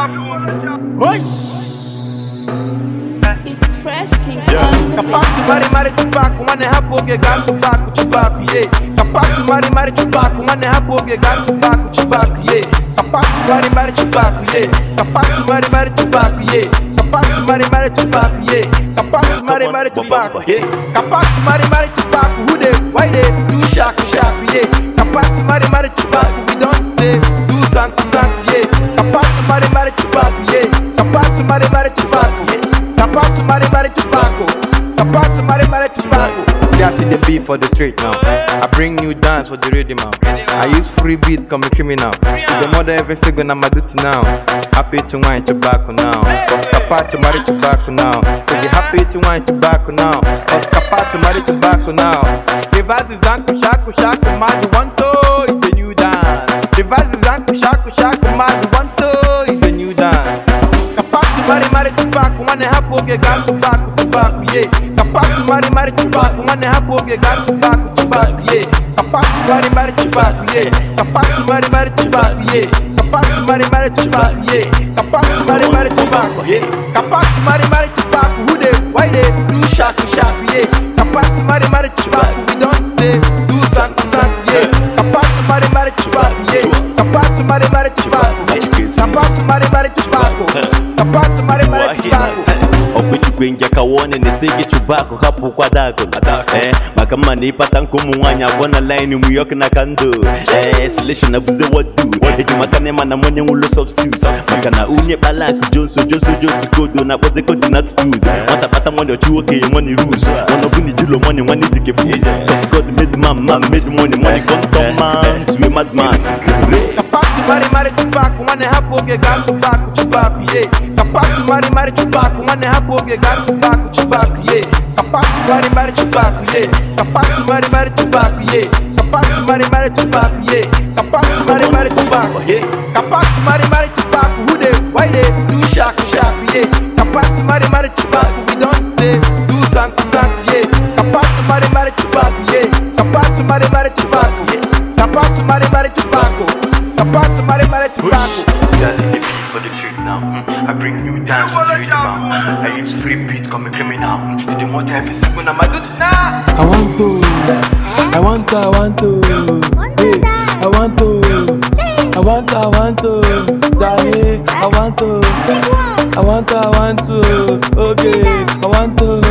It's fresh king. Kapatu mari mari tupaku wane hapoge ga tupaku tupaku ye Kapatu mari mari tupaku wane hapoge ga tupaku tupaku ye Kapatu mari mari tupaku ye Kapatu mari mari tupaku ye Kapatu mari mari tupaku ye Kapatu mari mari tupaku ye Kapatu mari mari tupaku who dey why dey do shaku shaku ye Kapatu mari mari tupaku we don dey do sanku sanku ye Kapatu mari mari tupaku ye Kapatu mari mari tupaku ye Kapatu mari mari tupaku Kapatu mari mari tupaku See, I see the beat for the street now. I bring new dance for the rhythm now. I use free beat, come criminal. See the mother every single I'm duty now. Happy to wine tobacco now. Cause kapa to marry tobacco now. If you happy to wine tobacco now. Cause kapa to marry tobacco now. Reverse is anku shaku shaku mad one toe is a new dance. Reverse is anku shaku shaku mad one toe is a new dance. Kapatu mari mari tupaku wane hapoge ga tupaku tupaku ye Kapatu mari mari tupaku wane hapoge ga tupaku tupaku ye Kapatu mari mari tupaku ye Kapatu mari mari tupaku ye Kapatu mari mari tupaku ye Kapatu mari mari tupaku ye Kapatu mari mari tupaku who dey why dey do shaku shaku ye Kapatu mari mari tupaku we don dey do sanku sanku ye Kapatu mari mari tupaku ye Kapatu mari mari tupaku Kapatu mari mari tupaku Kapatu mari mari tupaku okwechukwe njaka wone nesege chubako hapo kwa dako eh, maka mma na ịkpata nkụ ụmụ nwaanyị abụọ na line New York na kando eh, selection na buze wadu eji maka na ịma na monye nwụlọ substitute maka na unye kpalak jonso jonso jonso kodo na akpọzi kodo na attitude nwata kpata money ọchụ okenye money rules one of julo money money dike food cause God made man man made money money come turn man to a madman Kapatu mari mari tupaku wane hapoge ga tupaku tupaku ye Kapatu mari mari tupaku wane hapoge ga tupaku tupaku ye Kapatu mari mari tupaku ye Kapatu mari mari tupaku ye Kapatu mari mari tupaku ye Kapatu mari mari tupaku ye Kapatu mari mari tupaku who dey why dey do shaku shaku ye Kapatu mari mari tupaku we don dey do sanku sanku ye Kapatu mari mari tupaku ye Kapatu mari mari tupaku ye Kapatu mari mari tupaku Kapatu mari mari tupaku See, I see the beat for the street now. Mm. I bring new dance for the rhythm now. I use free beat, come a criminal. Mm. See the mother every single I'm duty now. I want to, I want to, I want to, hey, I want to, I want to, I want to, Daddy, I want to, I want to, I want to, okay, I want to,